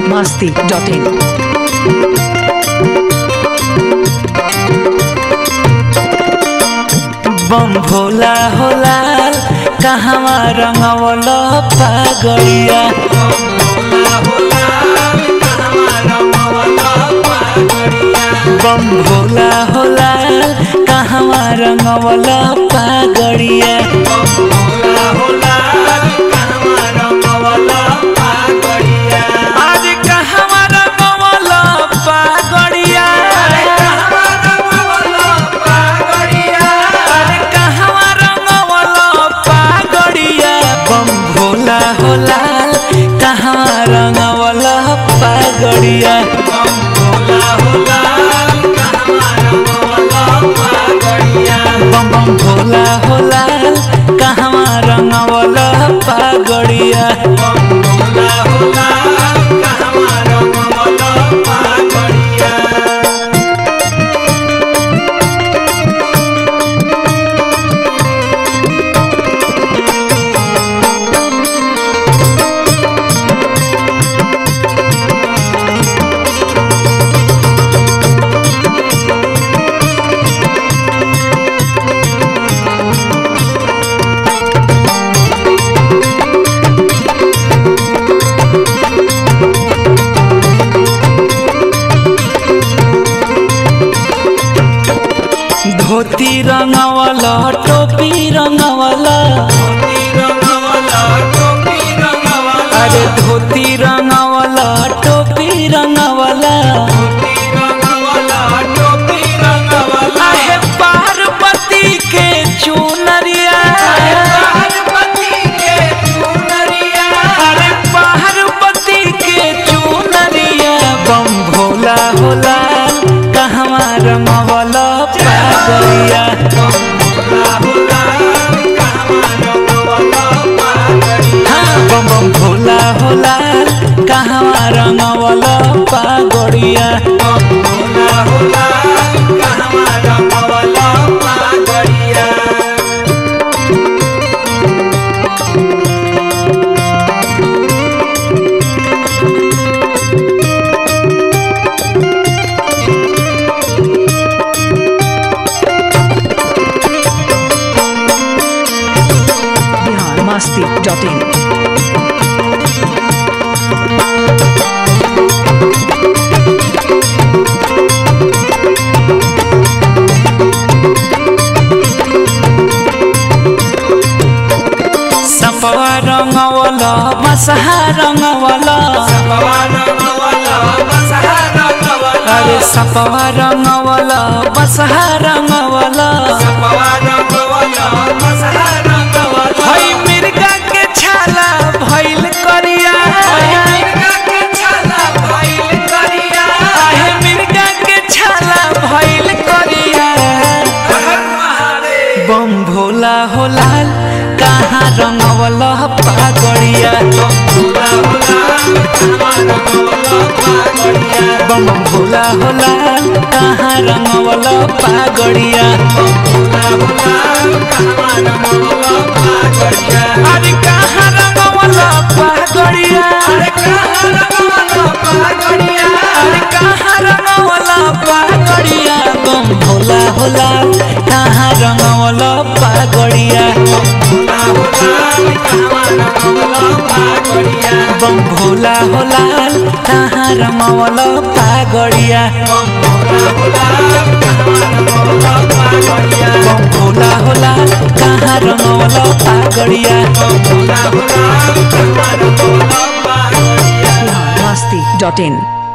masti.in. बम भोला होला कहवा रंगवल पागड़िया बम भोला होला कहवा रंगवल पागड़िया आज कहवा रंगवल पागड़िया अरे कहवा रंगवल पागड़िया बम भोला होला कहवा रंगवल पागड़िया बम बम भोला होला कहवा रंगवल पागड़िया धोती रंगवल टोपी रंगवल अरे धोती रंगवल टोपी रंगवल आहे पार्वती के चुनरिया अरे पार्वती के चुनरिया बम भोला होला कहवा रंगवल पागलिया हाँ बम बम भोला होला कहवा रंगवल पागड़िया Bihar masti.in. सपवा रंगवल मसहा रंगवल अरे सपवा रंगवल मसहा रंगवल हई मिर्गा के छाला भइल करिया आहे मिर्गा के छाला भइल करिया बम भोला होला कहाँ रंगवल पागड़िया बम भोला होला कहाँ रंगवल पागड़िया अरे कहाँ रंगवल पागड़िया अरे कहाँ रंगवल पागड़िया बम भोला होला कहाँ रंगवल पागड़िया बम भोला होला कहाँ रंगवल पागड़िया बम भोला होला कहाँ रंगवल पागड़िया Bihar masti.in.